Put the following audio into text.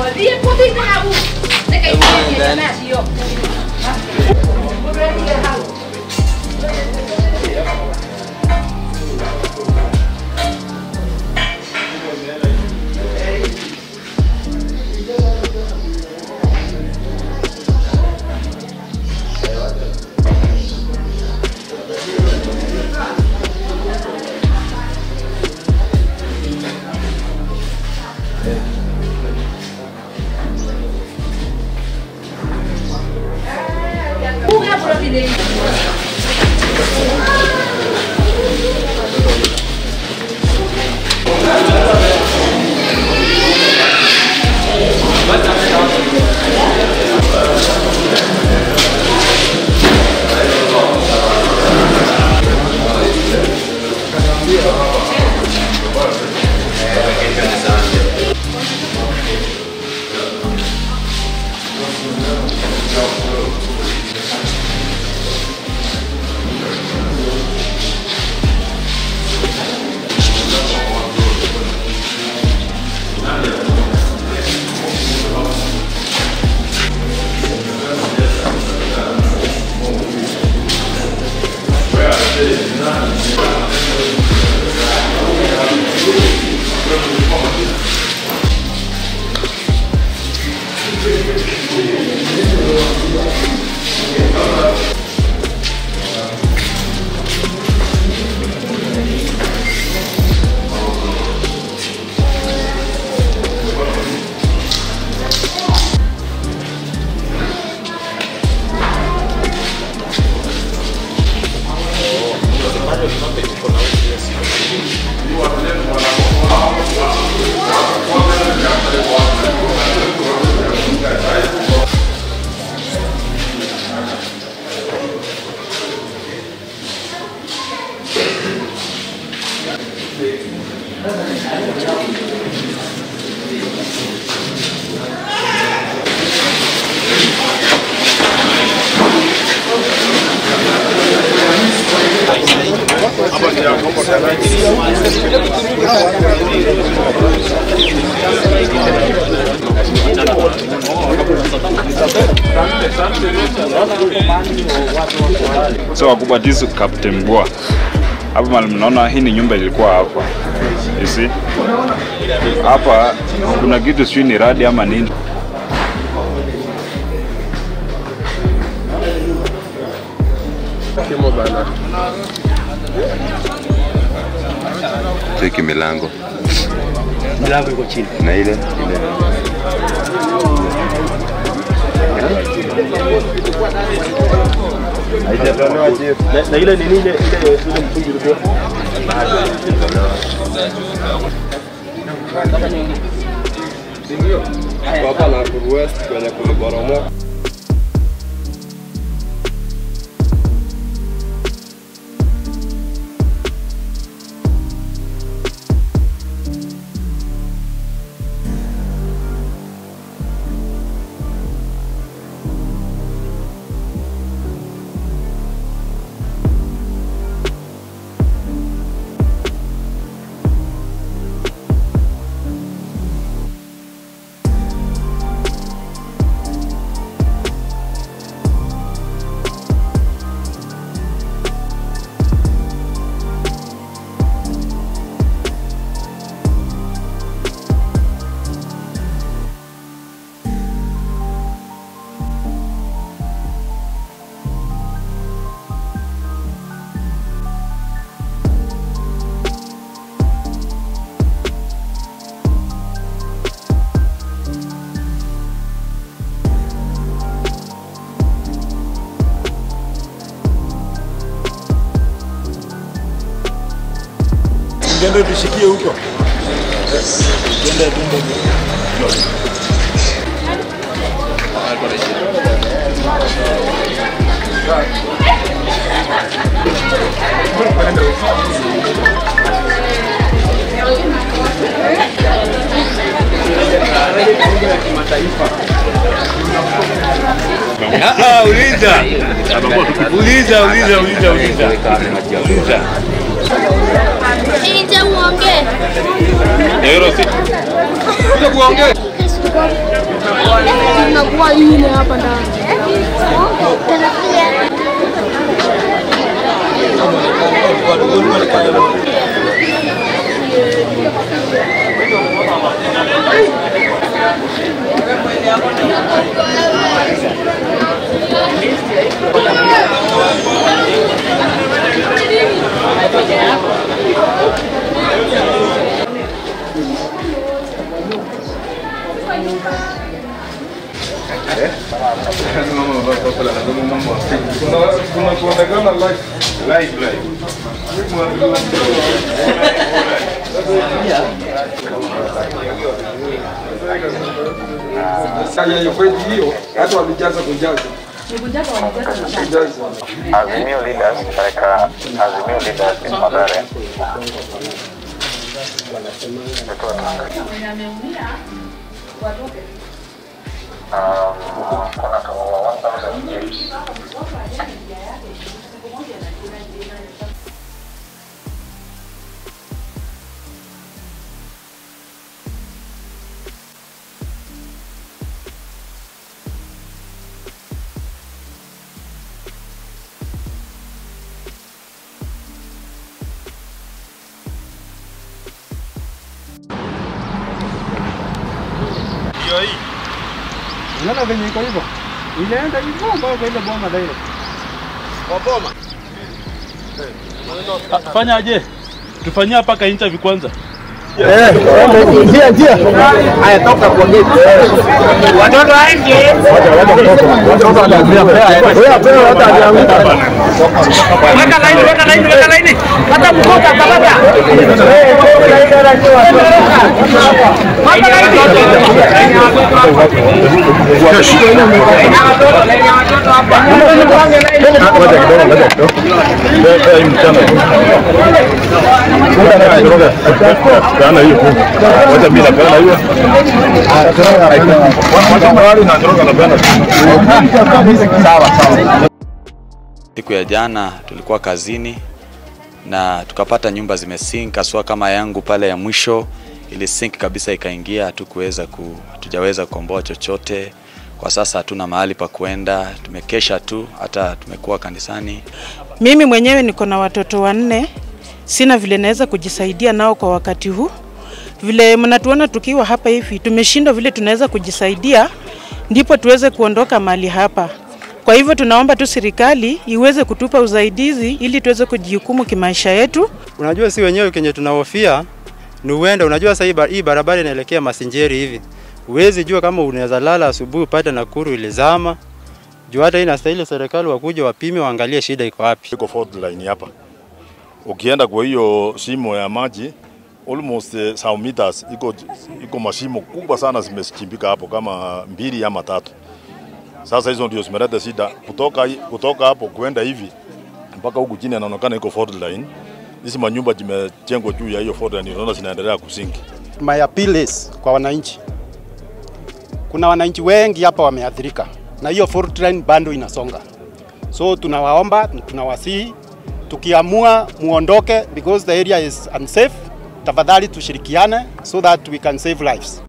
So wakubwa this is Captain Boa. Hapa mali mnaona hii ni nyumba ilikuwa hapa. You see? Hapa kuna kitu sijui ni radi ama nini. Cheki milango Milango iko chini. na ile ile Na, na ile nini ile ile ile mtungi ulikuwa? hapa na West kwenye kuliboromoka. Ngende tushikie huko. Ngende tumbo. Ah, uliza. Uliza, uliza, uliza, uliza. Uliza. Nje uongee. Ndio si. Yesu. inakuwa ile hapa ndani. hiyo hata walijaza kujaza Azimio Leaders katika Azimio Leaders in Mathare Um, kuna kama 1000 chips unaona venye iko hivyo inaenda hivyo mpaka kwa ile boma direct Fanyaje? Tufanyia paka interview kwanza. Siku ya jana tulikuwa kazini na tukapata nyumba zimesink, haswa kama yangu pale ya mwisho ili sink kabisa ikaingia, hatukuweza ku, hatujaweza kukomboa chochote. Kwa sasa hatuna mahali pa kuenda, tumekesha tu, hata tumekuwa kanisani. Mimi mwenyewe niko na watoto wanne, sina vile naweza kujisaidia nao kwa wakati huu. Vile mnatuona tukiwa hapa hivi, tumeshindwa vile tunaweza kujisaidia, ndipo tuweze kuondoka mahali hapa. Kwa hivyo tunaomba tu serikali iweze kutupa usaidizi ili tuweze kujihukumu kimaisha yetu. Unajua si wenyewe kenye tunahofia ni uenda. Unajua sasa hii ba- hii barabara inaelekea Masinjeri hivi, huwezi jua kama unaweza lala asubuhi upate Nakuru ilizama. Juu hata hii inastahili serikali wakuja wapime, waangalie shida iko wapi. iko fault line hapa. Ukienda kwa hiyo shimo ya maji almost eh, some meters iko iko mashimo kubwa sana zimechimbika hapo kama mbili ama tatu. Sasa hizo ndio zimeleta shida kutoka hi- kutoka hapo kwenda hivi mpaka huku chini, inaonekana iko fault line. Hizi manyumba zimejengwa juu ya hiyo fault line, unaona zinaendelea kusinki. My appeal is kwa wananchi, kuna wananchi wengi hapa wameathirika na hiyo fault line bado inasonga, so tunawaomba, tunawasihi, tukiamua muondoke because the area is unsafe, tafadhali tushirikiane so that we can save lives.